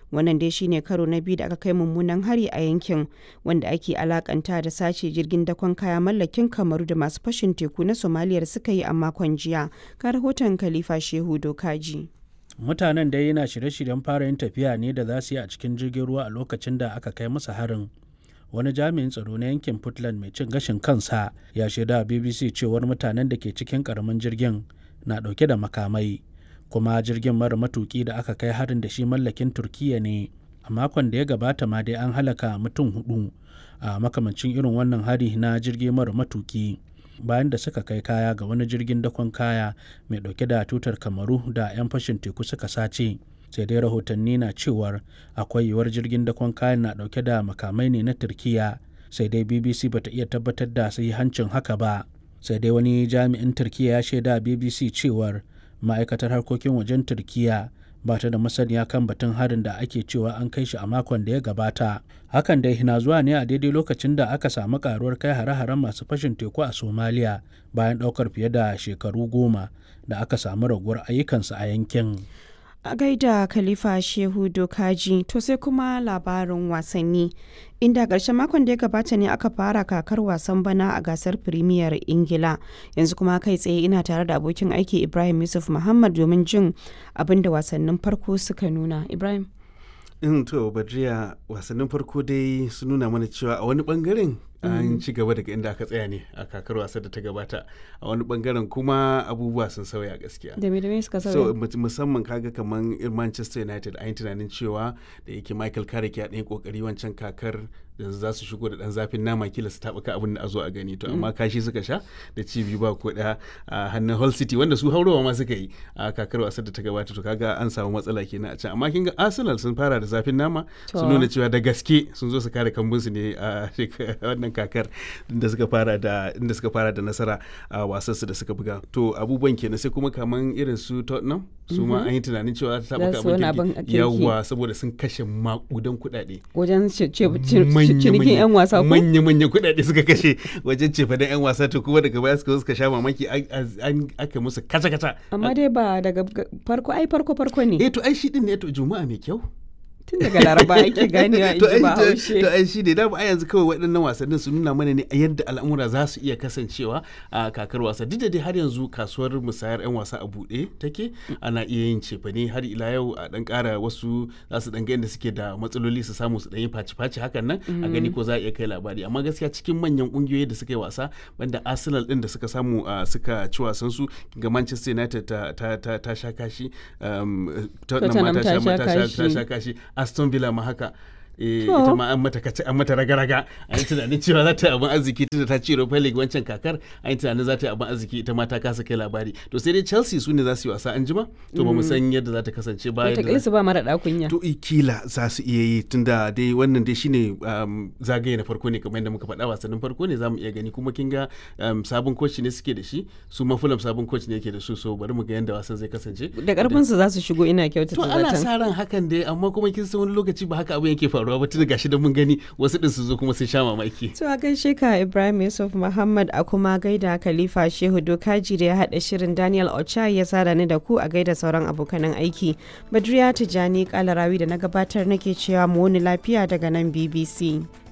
wannan dai shine karo na biyu da aka kai mummunan hari a yankin wanda ake alakanta da sace jirgin dakon kaya mallakin kamaru da masu fashin teku na somaliyar suka yi a makon jiya ka rahoton khalifa shehu dokaji mutanen dai yana shirye-shiryen fara yin tafiya ne da za su yi a cikin jirgin ruwa a lokacin da aka kai masa harin wani jami'in tsaro na yankin puntland mai cin gashin kansa ya shaida a bbc cewar mutanen da ke cikin karamin jirgin na dauke da makamai kuma jirgin mara matuki da aka kai harin da shi mallakin turkiya ne a makon da ya gabata ma dai an halaka mutum hudu a makamancin irin wannan hari na jirgi mara matuki bayan da suka kai kaya ga wani jirgin dakon kaya mai dauke da tutar kamaru da 'yan fashin teku suka sace sai dai rahotanni na cewar akwai yiwuwar jirgin dakon kayan na dauke da makamai ne na turkiya sai dai bbc bata iya tabbatar da hancin haka ba sai dai wani jami'in turkiya ya shaida bbc cewar ma'aikatar harkokin wajen turkiya ba ta da masaniya kan batun harin da ake cewa an kai shi a makon da ya gabata hakan dai na zuwa ne a daidai lokacin da aka samu karuwar kai hare-haren masu fashin teku a somaliya bayan daukar fiye da shekaru goma da aka samu raguwar ayyukansu a yankin a gaida khalifa shehu dokaji to sai kuma labarin wasanni inda ƙarshen makon da ya gabata ne aka fara kakar wasan bana a gasar firimiyar ingila yanzu kuma kai tsaye ina tare da abokin aiki ibrahim yusuf muhammad domin jin abin da wasannin farko suka nuna ibrahim in to badriya wasannin farko dai sun nuna mana cewa a wani bangaren an ci gaba daga inda aka tsaya ne a kakar wasa da ta gabata a wani bangaren kuma abubuwa sun sauya gaskiya da me da me suka so sauya musamman kaga kaman manchester united an yi tunanin cewa da yake michael carrick ya ɗan kokari wancan kakar yanzu za su shigo da ɗan zafin nama kila su taɓuka abin da a zo a gani to amma kashi suka sha da ci biyu ba ko ɗaya a hannun hull city wanda su haurowa ma suka yi a kakar wasar da ta gabata to kaga an samu matsala kenan a can amma kin ga arsenal sun fara da zafin nama sun nuna cewa da gaske sun zo su kare kambunsu ne a wannan kakar inda suka fara da inda suka fara da nasara a wasan su da suka buga to abubuwan kenan sai kuma kaman irin su Tottenham su ma an yi tunanin cewa ta Za taɓa su wani abin abin kirki. yawwa saboda sun kashe makudan kuɗaɗe wajen ce- ce- ce- cinikin 'yan wasa ko manya manya kuɗaɗe suka kashe wajen cefa da 'yan wasa to kuma daga baya suka zo suka sha mamaki an- an aka musu kaca kaca amma dai ba daga g- farko ai farko farko ne eh to ai shi din ne to juma'a mai kyau tun daga laraba ake ganewa in to ji ai ba to- haushe to ai shi ne da a yanzu kawai waɗannan wasannin su nuna mana ne a yadda al'amura za su iya kasancewa a kakar wasa duk da dai har yanzu kasuwar musayar 'yan wasa a buɗe take ana iya yin cefane har ila yau a ɗan ƙara wasu za su ɗan ga yadda suke da matsaloli su samu su ɗan yi faci-faci hakan nan a gani ko za a iya kai labari amma gaskiya cikin manyan ƙungiyoyi da suka yi wasa banda arsenal ɗin da suka samu a suka ci wasan su ga manchester united ta, ta, ta, ta sha kashi um, Tottenham ma Tottenham ta sha ta kashi. sha kashi aston villa ma haka eh, To. ita ma an mata kace an mata raga-raga an yi tunanin cewa za ta yi abin arziki tunda ta ci Europa League wancan kakar an yi tunanin za ta yi abin arziki ita ma ta kasa kai labari to sai dai Chelsea su ne za su yi wasa an jima to ba mu san yadda za ta kasance ba yadda wataƙila za- su ba mara ɗakunya to i kila za su iya yi tunda dai wannan dai shine um, zagaye na farko ne kamar yadda muka faɗa wasannin farko ne za mu iya gani kuma kin ga um, sabon coach ne suke da shi su ma Fulham sabon coach ne yake da su so bari mu ga yadda wasan zai kasance da ƙarfin su za su shigo ina kyautata to ana zaton sa ran hakan dai amma kuma kin san wani lokaci ba haka abin yake faruwa ba tun gashi da mun gani wasu din su zo kuma sun sha mamaki To a gaishe ka Ibrahim Yusuf Muhammad a kuma gaida Khalifa Shehu Dokaji da ya haɗa shirin Daniel Ochai ya sada ni da ku a gaida sauran abokanan aiki. Badriya Tijani Kalarawi da na gabatar nake cewa mu wani lafiya daga nan BBC.